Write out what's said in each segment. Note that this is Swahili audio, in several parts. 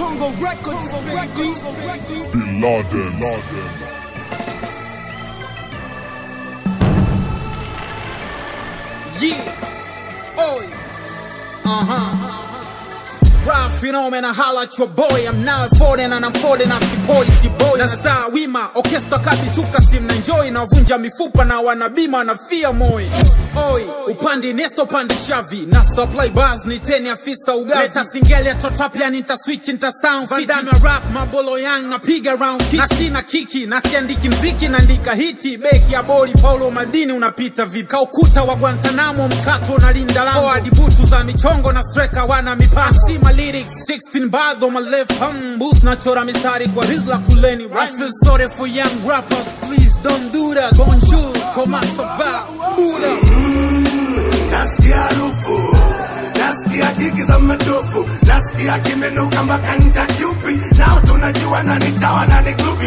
Tongo Records, Records, Bin Laden. Laden. Yeah. Oi. Uh huh. Rap phenomena, holla at your boy. I'm now foreign and I'm foreign as the boy, si boy. Na star wima, orchestra kati chuka sim na enjoy na vunja mifupa na wanabima na fia moi. Oi, upande nesto pande shavi na supply bars ni teni afisa ugavi. Leta singeli ya trap ya nita switch nita sound fit. Vandame rap mabolo yang napiga round kick. Na sina kiki na siandiki mziki naandika hiti. Beki ya boli Paulo Maldini unapita vipi? Kaukuta wa Guantanamo mkato unalinda lango. Forward butu za michongo na striker wana mipasi. Sima lyrics 16 bars on my left hum booth nachora mistari kwa rizla kuleni. I feel sorry for young rappers, please don't do that. Bonjour, comment ça va? Buddha. nasikia harufu nasikia jigi za madofu nasikia kimenuka mpaka ncha kyupi nao tunajua nani chawa nani grupi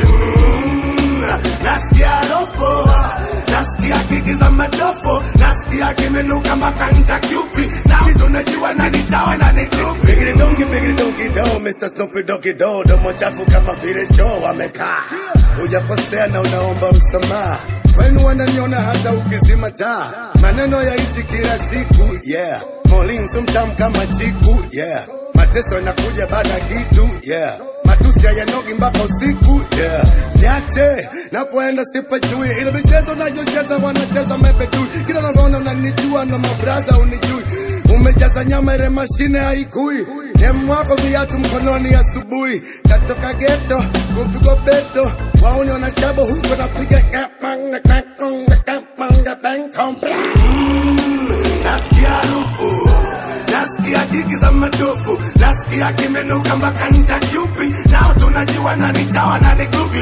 Mm, nasikia harufu nasikia jigi za madofu nasikia kimenuka mpaka ncha kyupi nao tunajua nani chawa nani grupi bigiri dongi bigiri dongi do Mr. Snoopy Doggy Do domo chafu kama vile choo amekaa hujakosea na unaomba msamaha kwenu wananiona hata ukizima taa maneno yaishi kila siku yeah molinso mtamu kama chiku yeah mateso yanakuja baada ya kitu yeah matusi hayanogi mpaka usiku yeah niache napoenda sipajui ile michezo nayocheza wanacheza mepetui kila navyoona unanijua na mabraza unijui umejaza nyama ile mashine haikui demu wako viatu mkononi asubuhi katoka geto kupigwa beto wauni wanashabo huko napiga kapanga, kapanga, kapanga, bang, kompla. nasikia harufu nasikia jigi za madofu nasikia kimenuka mpaka ncha chupi nao tunajua nani chawa nani grupi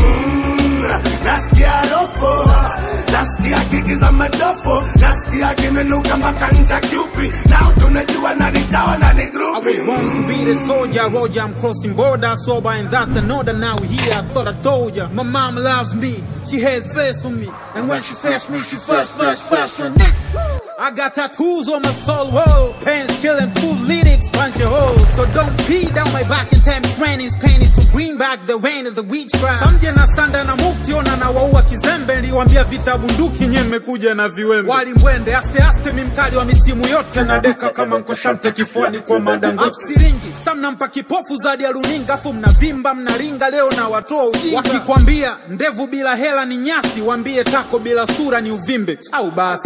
Mm, nasikia harufu nasikia jigi za madofu nasikia kimenuka mpaka ncha chupi nao tunajua nani chawa nani I grupi was born to be the soldier, Roger. I'm crossing border, sober, and that's another. Now we here, I thought I told ya. My mom loves me, she had faith on me, and when she first me, she first, first, first on it. I got tattoos on my soul wall, pants killing two lyrics, bunch of holes. So don't pee down my back in time training's painted to bring back the rain of the witchcraft. Samje na sanda na mufti ona na waua kizembe, niliwambia vita bunduki nye mmekuja na viwembe. Wali mwende aste aste, mimkali wa misimu yote na deka kama nkoshamte kifuani kwa madango. Siringi samnampa kipofu zadi ya runinga, afu mnavimba mnaringa, leo na watoa ujinga. Wakikwambia ndevu bila hela ni nyasi, wambie tako bila sura ni uvimbe au basi.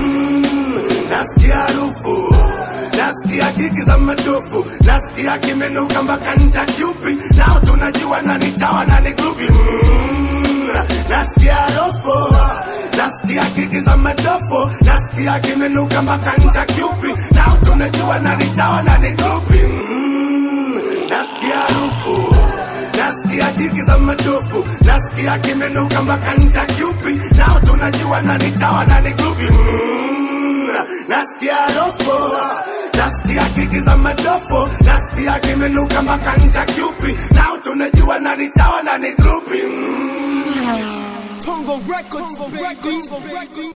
nasikia harufu nasikia jigi za madofu nasikia kimenuka mpaka ncha chupi nao tunajua nani chawa nani grupi Mm, nasikia harufu nasikia jigi za madofu nasikia kimenuka mpaka ncha chupi nao tunajua nani chawa nani grupi Mm, nasikia harufu nasikia jigi za madofu nasikia kimenuka mpaka ncha chupi nao tunajua nani chawa nani grupi Mm, nasikia harufu nasikia kiki za madofu nasikia kimenuka mpaka ncha chupi nao tunajua nani chawa nani grupi Mm. Tongo Records, Records, Records.